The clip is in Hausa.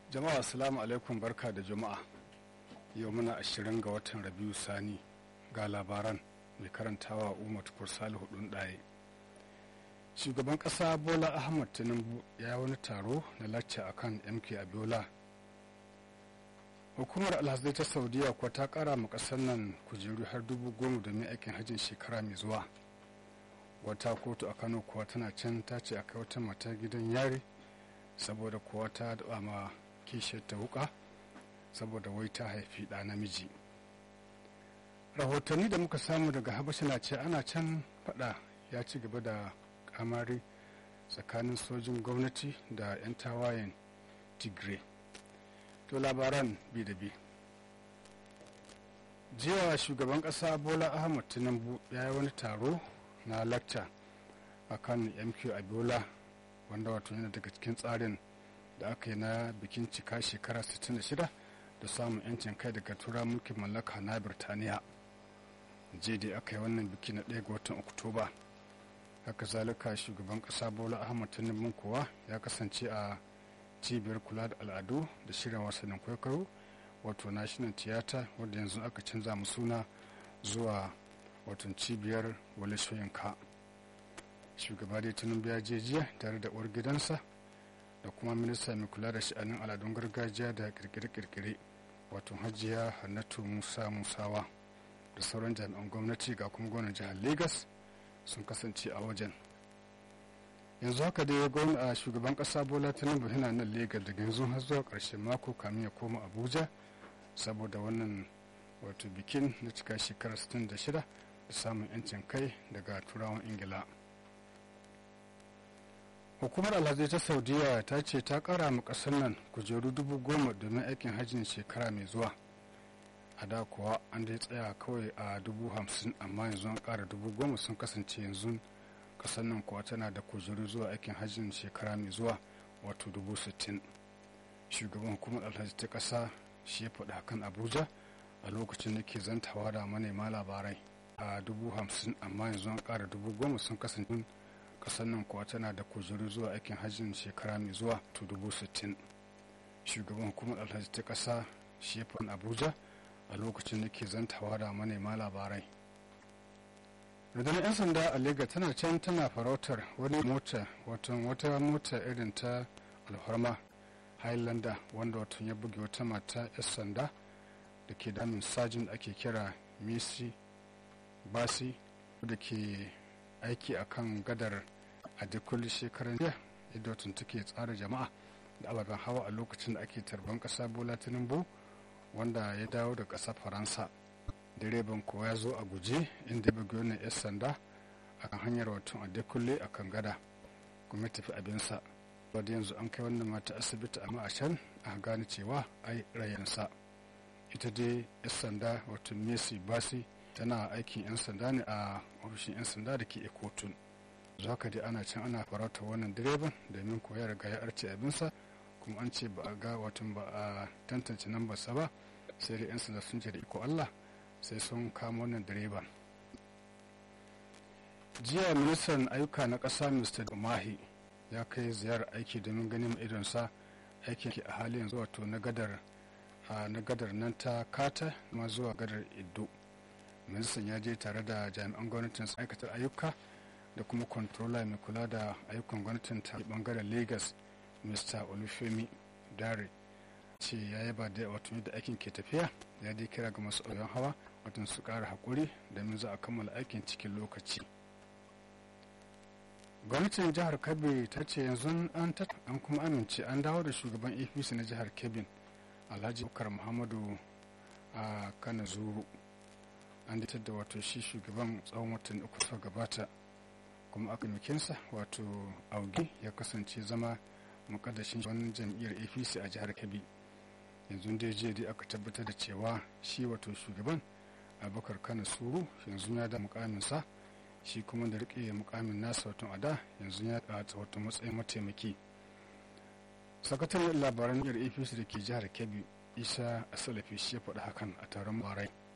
jama'a assalamu alaikum barka da juma'a yau muna ashirin ga watan rabiu sani ga labaran mai karantawa umar tukur salihu ɗin ɗaye shugaban ƙasa bola ahmad tinubu ya wani taro na lacca akan mk abiola hukumar alhazai ta saudiya kuwa ta kara ma ƙasar nan kujeru har dubu goma domin aikin hajjin shekara mai zuwa wata kotu a kano kuwa tana can ta ce a kai wata mata gidan yari saboda kuwa ta daɓa ma kishiyar ta wuka saboda wai ta haifi ɗa namiji rahotanni da muka samu daga habasha na ce ana can faɗa ya ci gaba da kamari tsakanin sojin gwamnati da 'yan tawayen tigray to labaran bi da bi jiya shugaban ƙasa bola ahmad tinubu ya yi wani taro na lacca a kan mq abiola wanda wato yana daga cikin tsarin da aka yi na bikin cika shekara 66 da samun 'yancin kai daga tura mulkin mallaka na birtaniya dai aka yi wannan biki na 1 ga watan oktoba haka zalika shugaban kasa bola ahmad tinubu kuwa ya kasance a cibiyar kula da al'adu da shirin wasannin kwaikwayo wato national theatre wadda yanzu aka canza mu suna zuwa watan cibiyar wale shoyinka shugaba dai tinubu ya je jiya tare da uwar gidansa da kuma minista mai kula da sha'anin al'adun gargajiya da kirkire-kirkire wato hajiya hannatu musa musawa da sauran jami'an gwamnati ga kuma gwamnan jihar lagos sun kasance a wajen yanzu haka dai gwamna a shugaban kasa bola tinubu yana nan lagos daga yanzu har zuwa karshen mako kamin ya koma abuja saboda wannan wato bikin na cika shekarar 66 da samun 'yancin kai daga turawan ingila hukumar alhazai ta saudiya ta ce ta kara ma kasar nan kujeru dubu goma domin aikin hajjin shekara mai zuwa a da kuwa an dai tsaya kawai a dubu hamsin amma yanzu an kara dubu goma sun kasance yanzu kasar nan kuwa tana da kujeru zuwa aikin hajjin shekara mai zuwa wato dubu sittin shugaban hukumar alhaji ta kasa shi ya faɗi hakan abuja a lokacin da ke zantawa da manema labarai a dubu hamsin amma yanzu an kara dubu goma sun kasance kasar nan kuwa tana da kujeru zuwa aikin hajjin shekara mai zuwa to dubu sittin shugaban hukumar alhaji ta kasa shi ya faɗi abuja a lokacin da ke zantawa da manema labarai rundunar 'yan sanda a lega tana can tana farautar wani mota watan wata mota irin ta alfarma highlander wanda watan ya buge wata mata 'yan sanda da ke damin sajin da ake kira misi basi da ke aiki a kan gadar a dukkan shekaran jiya yadda watan take tsara jama'a da ababen hawa a lokacin da ake tarban kasa bola tinubu wanda ya dawo da ƙasar faransa direban kuwa ya zo a guje inda ya bugi wannan 'yan sanda a kan hanyar watan adekunle a kan gada kuma ya tafi abinsa wadda yanzu an kai wannan mata asibiti amma a can a gane cewa ai rayansa ita dai 'yan sanda wato messi basi tana aikin 'yan sanda ne a ofishin 'yan sanda da ke ekotun zuwa haka dai ana can ana farauta wannan direban domin koya riga ya arce abinsa kuma an ce ba a ga watan ba a tantance nambarsa ba sai da 'yan sanda sun ce da iko allah sai sun kama wannan direban jiya ministan ayyuka na ƙasa mr mahi ya kai ziyarar aiki domin ganin idonsa aikin a halin yanzu wato na gadar na gadar nan ta kata ma zuwa gadar iddo ministan ya je tare da jami'an gwamnatin aikatar ayyuka da kuma controller mai kula da ayyukan gwamnatin ta bangaren lagos mr olufemi dare ce ya yaba da wato yadda aikin ke tafiya ya dai kira ga masu ɗauyan hawa watan su ƙara haƙuri domin za a kammala aikin cikin lokaci gwamnatin jihar kebbi ta ce yanzu an an kuma amince an dawo da shugaban apc na jihar kebbi alhaji bukar muhammadu a kana zuru an datar da wato shi shugaban tsawon watan uku suka gabata kuma aka mikinsa wato auge ya kasance zama mukaddashin wannan jam'iyyar apc a jihar kebbi yanzu dai jiya dai aka tabbatar da cewa shi wato shugaban abubakar kana suru yanzu ya da mukaminsa shi kuma da rike mukamin nasa wato ada yanzu ya ɗata wato matsayin mataimaki sakataren labaran jam'iyyar apc da ke jihar kebbi isa asalafi shi ya faɗi hakan a taron barai